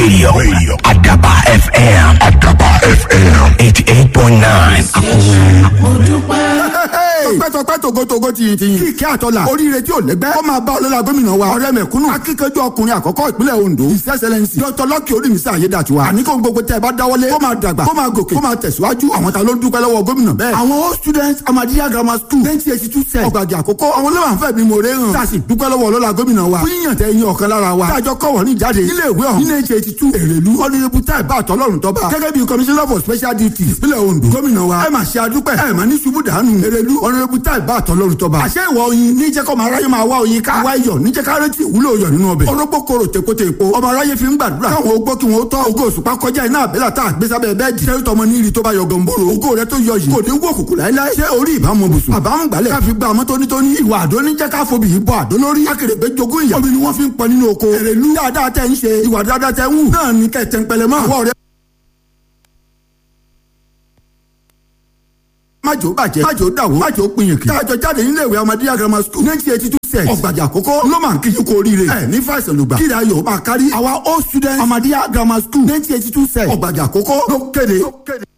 Radio. Radio. Adaba FM. Adaba FM. 88.9. tọpẹ́tọpẹ́ togotogo ti ti kí kí àtọ́là oríire tí ò lẹ́gbẹ́ ó máa bá ọlọ́lá gómìnà wa ọ̀rẹ́ mẹ̀kúnnù akíkanjú ọkùnrin àkọ́kọ́ ìpínlẹ̀ Ondo his excellence dr lọ́kì orímísà ayédàtiwa àní kó gbogbo tẹ́ ẹ bá dáwọ́lé kó máa dàgbà kó máa gòkè kó máa tẹ̀síwájú àwọn ta ló ń dúpẹ́ lọ́wọ́ gómìnà bẹ́ẹ̀ àwọn old students amadiya grammar school twenty eighty two sec ọgbàdì àkọ́kọ́ àwọn ló máa ń fẹ́ bí mo ré hàn tá a sì dúpẹ́ lọ́wọ́ ọlọ́lá gómìnà wa fún yíyàn tẹ yín ọ̀kan lára wa tájọ kọ̀wọ́ ní ìjáde nílé ìwé ọ̀hún nílé eighty two èrèlú ọ̀nìyẹ́bù tá ìbá àtọ́lọ́run tọ́ba gẹ́gẹ́ bí commissioner for special duties ìpínlẹ̀ Ondo gómìnà wa ẹ máa ṣe adúpẹ́ ẹ máa ní ṣubú dànù èrèlú ọ̀nìyẹ́bù tá ìbá àtọ́lọ́run tọ́ba àṣẹ ìwọ oyin níjẹ́ kọ́ máa ráyè máa wá oyin ká wá iyọ̀ níjẹ́ ká retí ìwúlò iyọ̀ nínú ọbẹ̀ orógbó koro tèkótè epo ọmọ aráyé fi ń gbàdúrà káwọn ogbó kí wọn ó tọ́ ògo òṣùpá kọjá iná àbẹ́là tá a gbé sábẹ́ bẹ́ẹ̀dì sẹ́rí tọmọ ní ìrì tó bá yọ gọ̀ǹbòrò ògo rẹ tó yọ yìí kò ní wó kùkù láíláí ṣé orí ìbámu bùsùn àbámu gbálẹ̀ ká fi gba àmọ́ tónítóní ìwà àdó níjẹ́ ká fobi yìí bọ́ àdó lórí akèrègbè jogún ìyá omi ni wọ́n fi ń pọ nínú oko èrèlú dáadáa tẹ́ ń ṣe ìwà dáadáa tẹ́ ń wù náà ní kẹ́ tẹ́ ń pẹlẹ mọ́ àwọn ọ̀rẹ́ májò bàjẹ́ májò dàwó májò pinyìnkì. tájọ jáde nílé ìwé ọmọdé grammar school nineteen eighty two set ọ̀gbàjà àkọ́kọ́ ló máa ń kí yín kú oríire. ẹ ní fàìsàn lùgbà kíra yóò máa kárí. àwa old students ọmọdé grammar school nineteen eighty two set ọ̀gbàjà àkọ́kọ́ ló kéde.